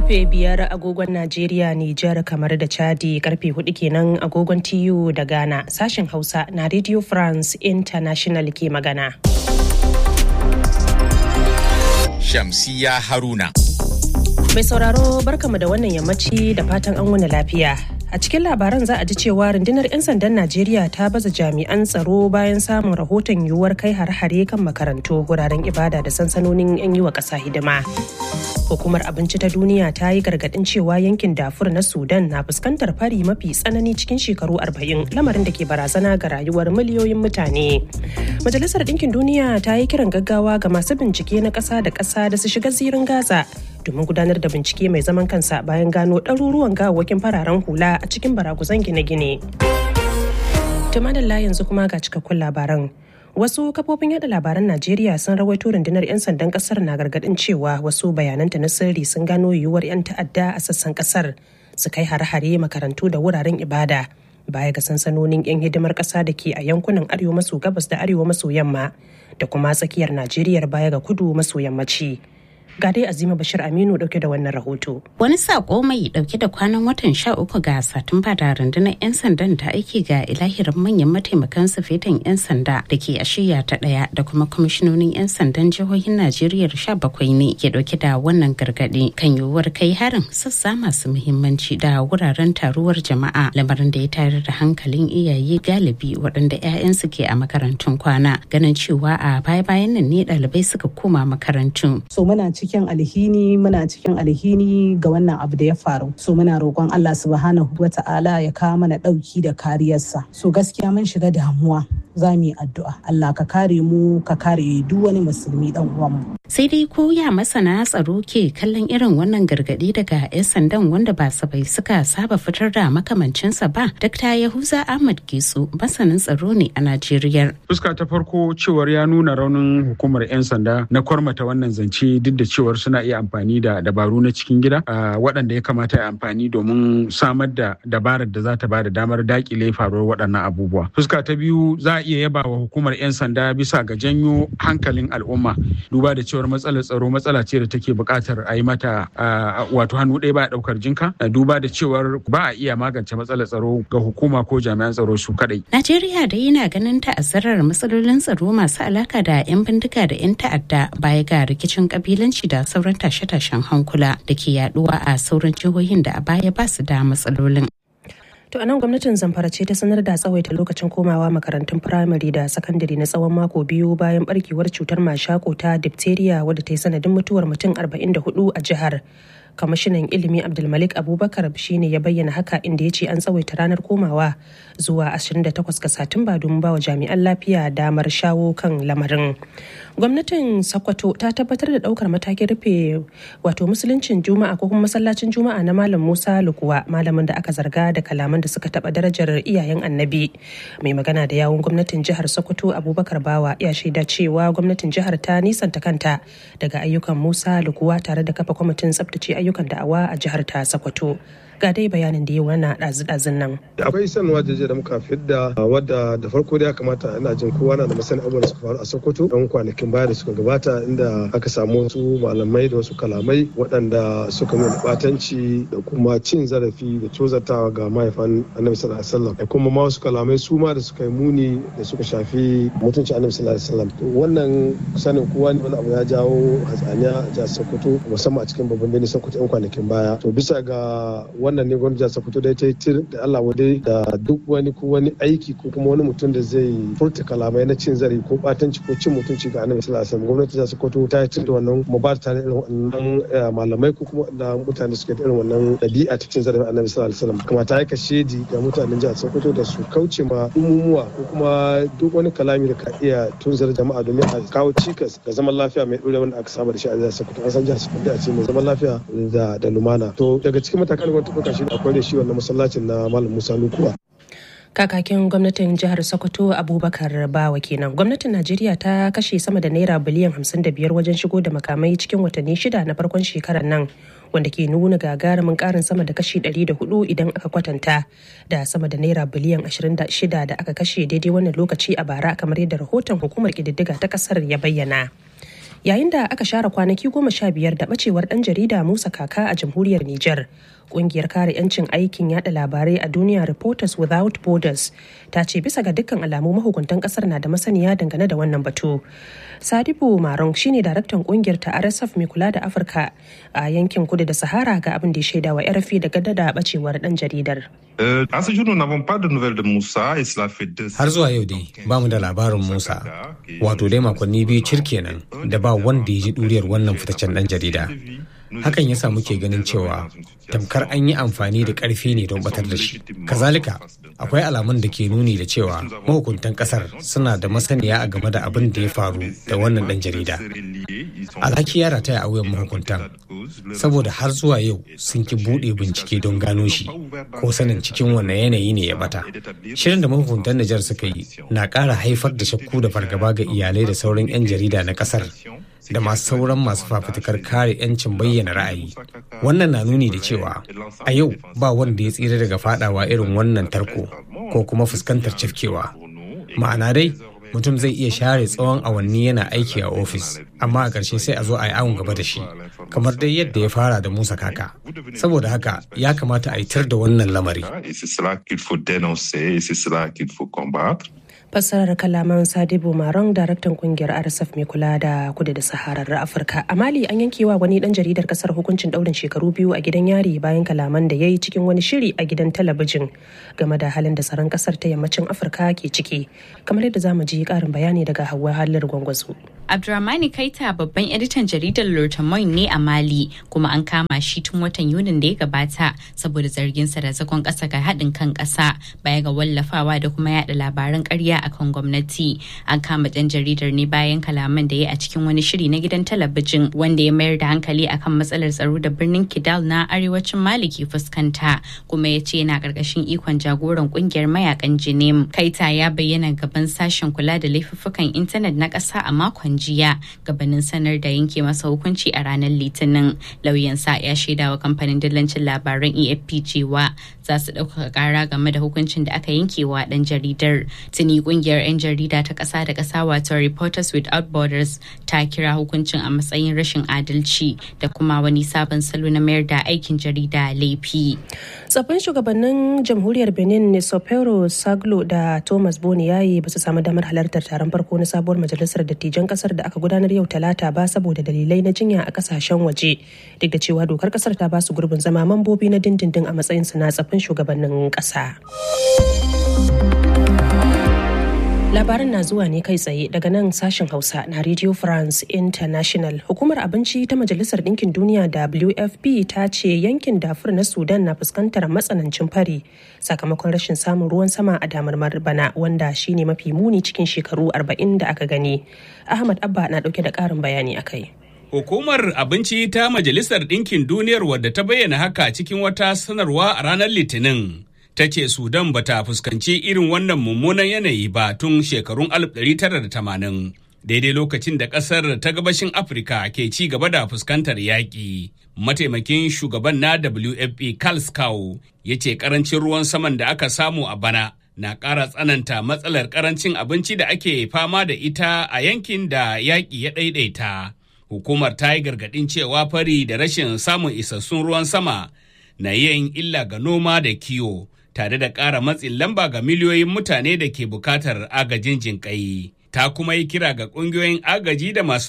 karfe biyar agogon Najeriya, Nijar, kamar da Chadi karfe hudu kenan agogon TU da Ghana sashen Hausa na Radio France International ke magana. Shamsiya Haruna. Mai sauraro barkamu da wannan yammaci da fatan an wani lafiya. A cikin labaran za a ji cewa rundunar 'yan sandan Najeriya ta baza jami'an tsaro bayan samun rahoton yiwuwar kai har-hare kan makarantu wuraren ibada da sansanonin 'yan yi wa ƙasa hidima. Hukumar abinci ta duniya ta yi gargaɗin cewa yankin Dafur na Sudan na fuskantar fari mafi tsanani cikin shekaru 40 lamarin da ke barazana ga rayuwar miliyoyin mutane. Majalisar Ɗinkin Duniya ta yi kiran gaggawa ga masu bincike na ƙasa da ƙasa da su shiga zirin Gaza domin gudanar da bincike mai zaman kansa bayan gano ɗaruruwan gawawwakin fararen hula a cikin baraguzan gine-gine. Tumadalla yanzu kuma ga cikakkun labaran. Wasu kafofin yada labaran Najeriya sun rawaito rundunar 'yan sandan kasar na gargadin cewa wasu bayananta na sirri sun gano yiwuwar 'yan ta'adda a sassan kasar su kai hare-hare makarantu da wuraren ibada baya ga sansanonin 'yan hidimar ƙasa da ke a yankunan arewa maso gabas da arewa maso yamma da kuma tsakiyar Najeriya baya ga kudu maso yammaci. ga dai azima bashir aminu dauke da wannan rahoto wani sako mai dauke da kwanan watan sha uku ga satumba da rundunar 'yan sandan ta aiki ga ilahirin manyan mataimakan sufetan 'yan sanda da ke a shiya ta daya da kuma kwamishinonin 'yan sandan jihohin najeriya sha bakwai ne ke dauke da wannan gargadi kan yiwuwar kai harin sassa masu muhimmanci da wuraren taruwar jama'a lamarin da ya tayar da hankalin iyaye galibi waɗanda 'ya'yansu ke a makarantun kwana ganin cewa a baya-bayan nan ne ɗalibai suka koma makarantu. so muna cikin alhini muna cikin alhini ga wannan abu da ya faru so muna roƙon Allah subhanahu wa ta'ala ya kawo mana ɗauki da kariyarsa so gaskiya mun shiga damuwa za mu yi addu'a Allah ka kare mu ka kare duk wani musulmi dan uwanmu sai dai ko ya masana tsaro ke kallon irin wannan gargadi daga 'yan sandan wanda ba sabai suka saba fitar da makamancinsa ba dakta yahuza ahmad gisu masanin tsaro ne a najeriya fuska ta farko cewar ya nuna raunin hukumar 'yan sanda na kwarmata wannan zance duk da cewar suna iya amfani da dabaru na cikin gida waɗanda ya kamata ya amfani domin samar da dabarar da za ta ba da damar dakile faruwar waɗannan abubuwa fuska ta biyu za a iya yaba wa hukumar 'yan sanda bisa ga janyo hankalin al'umma duba da cewar matsalar tsaro matsala ce da take buƙatar a yi mata wato hannu ɗaya ba ɗaukar jinka duba da cewar ba a iya magance matsalar tsaro ga hukuma ko jami'an tsaro su kaɗai. Najeriya da yana ganin ta'azzarar matsalolin tsaro masu alaka da 'yan bindiga da 'yan ta'adda baya ga rikicin kabilanci da sauran tashe-tashen hankula da ke yaduwa a sauran jihohin da a baya ba su da matsalolin. To a nan gwamnatin Zamfara ce ta sanar da tsawaita lokacin komawa makarantun firamare da sakandare na tsawon mako biyu bayan barkewar cutar mashako ta diphtheria wadda ta yi sanadin mutuwar mutum 44 a jihar. Kwamishinan ilimi Abdulmalik Abubakar shine ya bayyana haka inda ya ce an tsawaita ranar komawa zuwa 28 ga Satumba domin bawa jami'an lafiya damar shawo kan lamarin. Gwamnatin Sokoto ta tabbatar da daukar matakin rufe wato musuluncin Juma'a ko kuma masallacin Juma'a na Malam Musa Lukuwa malamin da aka zarga da kalaman da suka taba darajar iyayen annabi. Mai magana da yawun gwamnatin jihar Sokoto Abubakar Bawa ya shaida cewa gwamnatin jihar ta nisanta kanta daga ayyukan Musa Lukuwa tare da kafa kwamitin tsabtace ayyukan da'awa a jihar ta Sokoto. ga dai bayanin da yi wani ɗazu-ɗazun nan. Akwai sanarwa jeje da muka fidda wadda da farko da ya kamata ina jin kowa na da masani abubuwan da suka faru a Sokoto don kwanakin baya da suka gabata inda aka samu wasu malamai da wasu kalamai waɗanda suka nuna batanci da kuma cin zarafi da cozartawa ga mahaifan Annabi sallallahu alaihi wasallam da kuma ma wasu kalamai su ma da suka yi muni da suka shafi mutunci Annabi sallallahu alaihi wasallam. Wannan sanin kowa ne wani abu ya jawo hatsaniya a jihar Sokoto musamman a cikin babban birnin Sokoto 'yan kwanakin baya. To bisa ga wannan ne gwamnati ta fito da ta yi tir da Allah wadai da duk wani ko wani aiki ko kuma wani mutum da zai furta kalamai na cin zarafi ko batanci ko cin mutunci ga annabi sallallahu alaihi wasallam gwamnati ta Sokoto ta yi tir da wannan kuma ba ta da irin wannan malamai ko kuma da mutane suke da irin wannan dabi'a ta cin zarafin annabi sallallahu alaihi wasallam kuma ta yi kashedi ga mutanen jihar Sokoto da su kauce ma umumuwa ko kuma duk wani kalami da ka iya tunzar jama'a domin a kawo cikas ga zaman lafiya mai ɗore wanda aka saba da shi a jihar Sokoto an san jihar Sokoto a ce mai zaman lafiya da lumana to daga cikin matakan gwamnati ɗauka shi akwai da shi wannan masallacin na malam musa lukuwa kakakin gwamnatin jihar sokoto abubakar bawa kenan gwamnatin najeriya ta kashe sama da naira biliyan 55 wajen shigo da makamai cikin watanni shida na farkon shekarar nan wanda ke nuna gagarumin karin sama da kashi 104 idan aka kwatanta da sama da naira biliyan 26 da aka kashe daidai wannan lokaci a bara kamar yadda rahoton hukumar kididdiga ta kasar ya bayyana yayin da aka share kwanaki goma sha biyar da bacewar dan jarida musa kaka a jamhuriyar niger kungiyar kare 'yancin aikin yada labarai a duniya reporters without borders ta ce bisa ga dukkan alamu mahukuntan kasar na da masaniya dangane da wannan batu sadibu marong shine daraktan kungiyar ta rsf mai kula da afirka a yankin kudu da sahara ga abin da ya shaida wa rfi da gada da bacewar dan jaridar Har zuwa yau dai ba mu da labarin Musa, wato dai makonni biyu cirkenan da ba wanda ya ji ɗuriyar wannan fitaccen ɗan jarida. Hakan yasa muke ganin cewa tamkar an yi amfani da ƙarfi ne don batar da shi. Kazalika, akwai alamun da ke nuni da cewa mahukuntan ƙasar suna da masaniya a game da abin da ya faru da wannan ɗan jarida. Alhaki ya rataya a wuyan mahukuntan, saboda har zuwa yau sun ki buɗe bincike don gano shi ko sanin cikin wannan yanayi ne ya bata. Shirin da mahukuntan Nijar suka yi na ƙara haifar da shakku da fargaba ga iyalai da sauran 'yan jarida na ƙasar da masu sauran masu fafutukar kare 'yancin bayyana ra'ayi. Wannan na nuni da cewa a yau ba wanda ya tsira daga fadawa irin wannan tarko ko kuma fuskantar cafkewa. Ma'ana dai mutum zai iya share tsawon awanni yana aiki a ofis amma a ƙarshe sai a zo a yi awon gaba da shi kamar dai yadda ya fara da musa kaka saboda haka ya kamata a yi tar da wannan lamari fassarar kalaman sadibu maron daraktan kungiyar rsf mai kula da kudu da saharar afirka a mali an yankewa wani dan jaridar kasar hukuncin daurin shekaru biyu a gidan yari bayan kalaman da ya yi cikin wani shiri a gidan talabijin game da halin da tsaron kasar ta yammacin afirka ke ciki kamar yadda zamu ji karin bayani daga hawa halar gwangwazo Abdurrahmani Kaita babban editan jaridar Lortamoin ne a Mali kuma an kama shi tun watan Yunin da ya gabata saboda zarginsa da zagon ƙasa ga haɗin kan ƙasa baya ga wallafawa da kuma yada labaran ƙarya akan gwamnati. An kama ɗan jaridar ne bayan kalaman da ya a cikin wani shiri na gidan talabijin wanda ya mayar da hankali akan matsalar tsaro da birnin Kidal na arewacin Mali ke fuskanta kuma ya ce yana ƙarƙashin ikon jagoran ƙungiyar mayakan Jinim. Kaita ya bayyana gaban sashen kula da laifuffukan intanet na ƙasa a makon jiya gabanin sanar da yanke masa hukunci a ranar litinin lauyansa ya shaida wa kamfanin dillancin labaran efp cewa za su ɗaukaka ƙara game da hukuncin da aka yanke wa ɗan jaridar tuni ƙungiyar 'yan jarida ta ƙasa da ƙasa wato reporters without borders ta kira hukuncin a matsayin rashin adalci da kuma wani sabon salo na mayar da aikin jarida laifi tsaffin shugabannin jamhuriyar benin nesopero saglo da thomas boni yayi ba su samu damar halartar taron farko na sabuwar majalisar dattijan kasar da aka gudanar yau talata ba saboda dalilai na jinya a kasashen waje duk da cewa dokar kasar ta ba su gurbin zama mambobi na dindindin a matsayin su na tsaffin shugabannin kasa. labaran na zuwa ne kai tsaye daga nan sashen hausa na radio france international hukumar abinci ta majalisar ɗinkin duniya wfp ta ce yankin dafur na sudan na fuskantar matsanancin fari sakamakon rashin samun ruwan sama a damar bana wanda shine mafi muni cikin shekaru 40 da aka gani ahmad abba na ɗauke da ƙarin bayani akai Hukumar Abinci ta Majalisar Ɗinkin Duniyar wadda ta bayyana haka cikin wata sanarwa a ranar Litinin. ta ce Sudan ba ta fuskanci irin wannan mummunan yanayi ba tun shekarun 1980 daidai lokacin da ƙasar ta gabashin Afirka ke ci gaba da fuskantar yaƙi. Mataimakin shugaban na WFP Carl Scow ya ce ƙarancin ruwan saman da aka samu a bana na ƙara tsananta matsalar ƙarancin abinci da ake fama da ita a yankin da yaƙi ya ɗaiɗaita. Hukumar ta yi gargaɗin cewa fari da rashin samun isassun ruwan sama na yin illa ga noma da kiwo. tare da ƙara matsin lamba ga miliyoyin mutane da ke bukatar agajin jinƙai. Ta kuma yi kira ga ƙungiyoyin agaji da masu